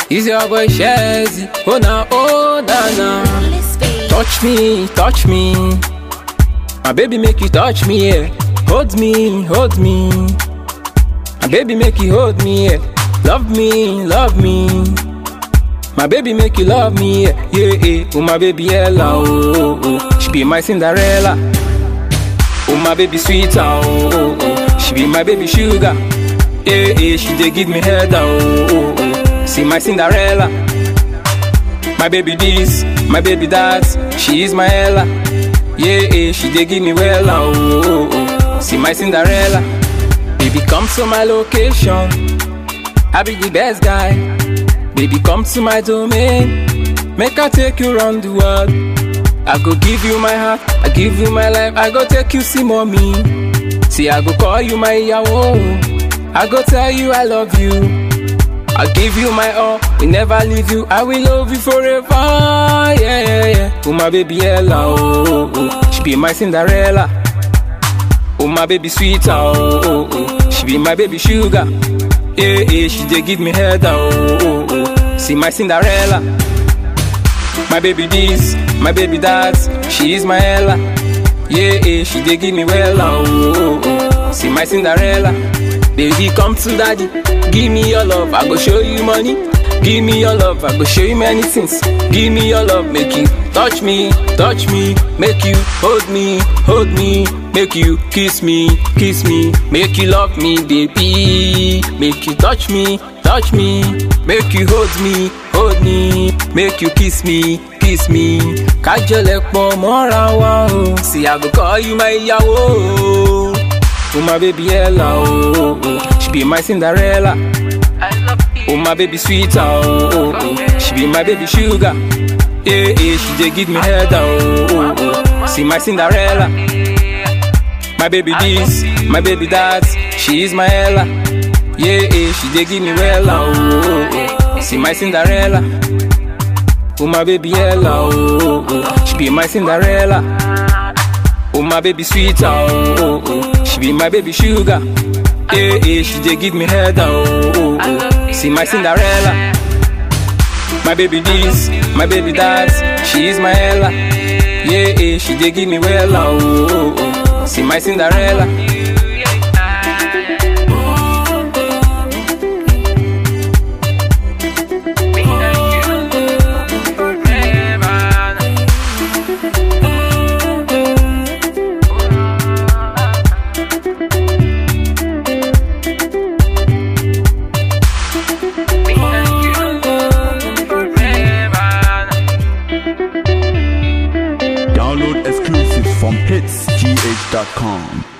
Is your boy Shazzy? Oh na, oh na na. Touch me, touch me. My baby make you touch me, yeah. Hold me, hold me. My baby make you hold me, yeah. Love me, love me. My baby make you love me, yeah, yeah, yeah. Oh my baby Ella, oh, oh, oh. She be my Cinderella. Oh my baby sweet, oh, oh, oh. She be my baby sugar. Yeah, yeah. She dey give me head, oh, oh, oh. See my Cinderella. My baby this, my baby that. She is my Ella. Yeah, yeah. She dey give me well, oh, oh, oh. See my Cinderella. Baby come to my location. I be the best guy. Baby, come to my domain. Make I take you around the world. I go give you my heart, I give you my life. I go take you see mommy. See, I go call you my yawo. I go tell you I love you. I give you my all, we never leave you. I will love you forever. Yeah, yeah, yeah. Oh my baby Ella, oh, oh, oh. she be my Cinderella. Oh my baby sweet, oh, oh, oh. she be my baby sugar. Yeah, yeah, she dey give me head, oh, oh, oh. See my Cinderella. My baby this, my baby that. She is my Ella. Yeah, yeah, she dey give me well, oh, oh, oh. See my Cinderella. Baby, come to daddy. Give me your love, I go show you money. Give me your love, I go show you many things. Give me your love, make you touch me, touch me, make you hold me, hold me, make you kiss me, kiss me, make you love me, baby. Make you touch me, touch me, make you hold me, hold me, make you kiss me, kiss me. Kájọlẹ̀ pọ̀ mọ́ra wa o. See, I go call you my ìyàwó. Oh my baby Ella, oh, oh, oh. she be my Cinderella. Oh my baby sweet, oh, oh, oh. she be my baby sugar. Yeah, yeah, she dey give me head, oh, oh, oh. See my Cinderella. My baby this, my baby that, she is my Ella. Yeah, yeah, she dey give me well, oh, oh, oh. See my Cinderella. Oh my baby Ella, oh, oh, oh. she be my Cinderella. Oh my baby sweet, oh, oh, oh. she be my baby sugar. Yeah, yeah, she dey give me head, oh, oh, oh. See my Cinderella. My baby this, my baby that, she is my Ella. Yeah, yeah, she dey give me well, oh, oh, oh. See my Cinderella. Download exclusives from hitsgh.com.